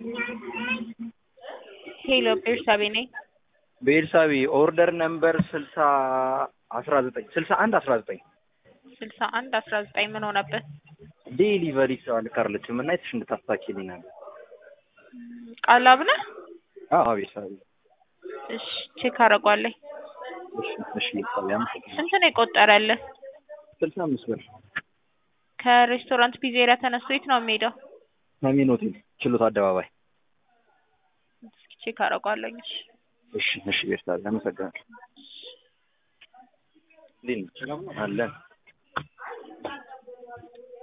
ሄሎ ቤርሳቤ ነኝ። ቤርሳቤ ኦርደር ነምበር ስልሳ አስራ ዘጠኝ ስልሳ አንድ አስራ ዘጠኝ ስልሳ አንድ አስራ ዘጠኝ ምን ሆነብህ? ዴሊቨሪ ሰው አልቀረለችም እና የትሽ እንድታስታኪልኝ ነበር። ቃላብ ነህ? አዎ ቤርሳቤ። እሺ ቼክ አደርጓለኝ። እሺ እሺ ቤርሳቤ አመሰግናለሁ። ስንት ነው የቆጠረልህ? ስልሳ አምስት ብር ከሬስቶራንት ፒዜሪያ ተነስቶ የት ነው የሚሄደው? አሚን ሆቴል ችሎት አደባባይ። እስኪ ቼክ አደርጓለኝ። እሺ እሺ እሺ ቤርሳቤ አመሰግናለሁ። እንዴት ነሽ? አለን